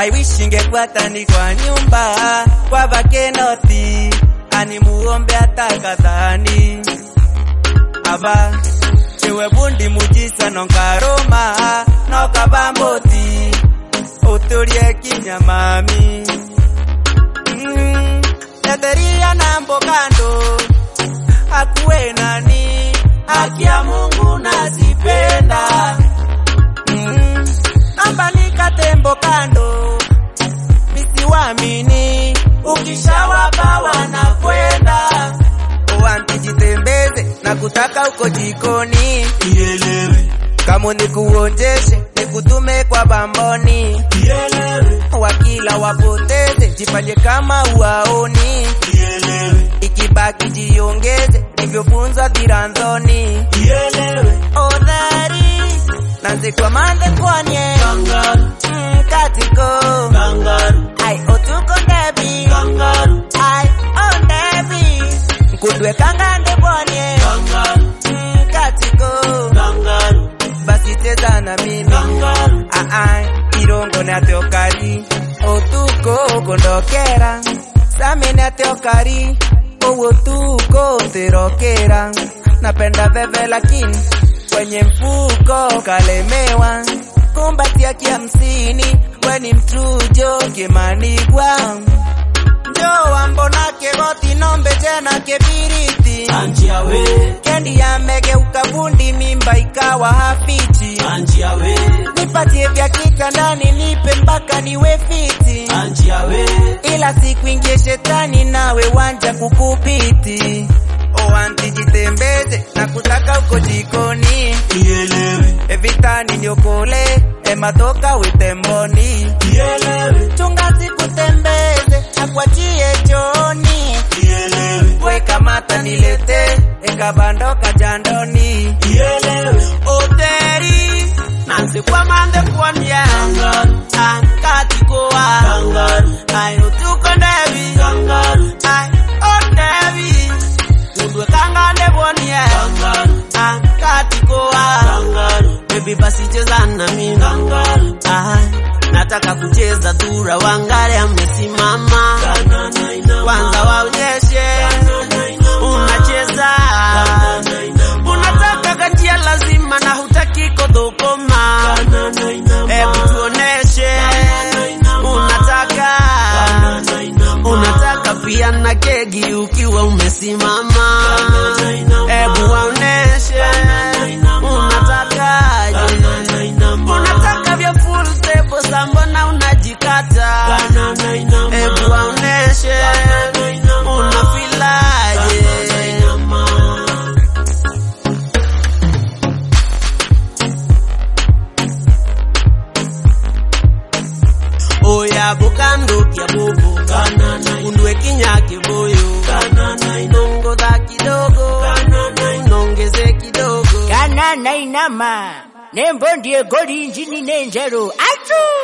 I wish ingekuwa ni kwa nyumba kwa vakenoti animuombe hata kadhani aba chewe bundi mujisa nonkaroma nokabamboti uturie kinyamami mm, etheria nambo kando akuwe nani haki ya Mungu nazipenda mm, namba nikatembo kando misiwamini ukishawapa wanakwenda wantijitembeze na kutaka uko jikoni ielewe kama nikuonjeshe nikutume kwa bamboni ielewe wakila wapoteze jifanye kama uwaoni ielewe ikibaki jiongeze nivyofunzwa dhiranzoni ielewe odhari nanzikwamande kwanye kangaru mm, katiko kangaru ai otuko ndebi kangaru ai ondebi nkudwe kangande bwanye kangaru mm, katiko kangaru basi cheza na mimi kangaru Aa, irongo na teokari otuko kondokera samine ateokari owo tuko terokera napenda veve lakini kwenye mfuko kalemewa kumbatia kihamsini weni mtujo kimanigwa njowa mbona kegoti nombe tena kebiriti anjiawe kendi yamegeuka bundi mimba ikawa hafichi anjiawe nipatie vya kitandani nipe mpaka niwe fiti anjiawe ila sikuingie shetani nawe wanja kukupiti owanti jitembeze na kutaka uko jikoni ielewe evitani niokole ematoka witemboni ielewe chunga sikutembeze akwachie choni ielewe weka mata nilete ekabandoka jandoni ielewe oteri nansi kwamande kwanya kangaru ankatikoa kangaru ai utuko ndebi kangaru ai ondebi udwe kangande bwonie kangaru ankatikoa kangaru bebi basi cheza na mimi kangaru ai nataka kucheza dhura wangare amesimama kanana ina kwanza waonyeshe unacheza unataka kanjia lazima na hutaki kodhokoma kanana ina hebu tuoneshe unataka unataka pia na kegi ukiwa umesimama hebu waoneshe unatakaje unataka vya full table sa mbona unajikata hebu waoneshe unafilaje oya bukandukia bubu undwe kinyake boyo nongodha kidogo nongeze kidogo kana nainama nembo ndiye goli injini nenjero atu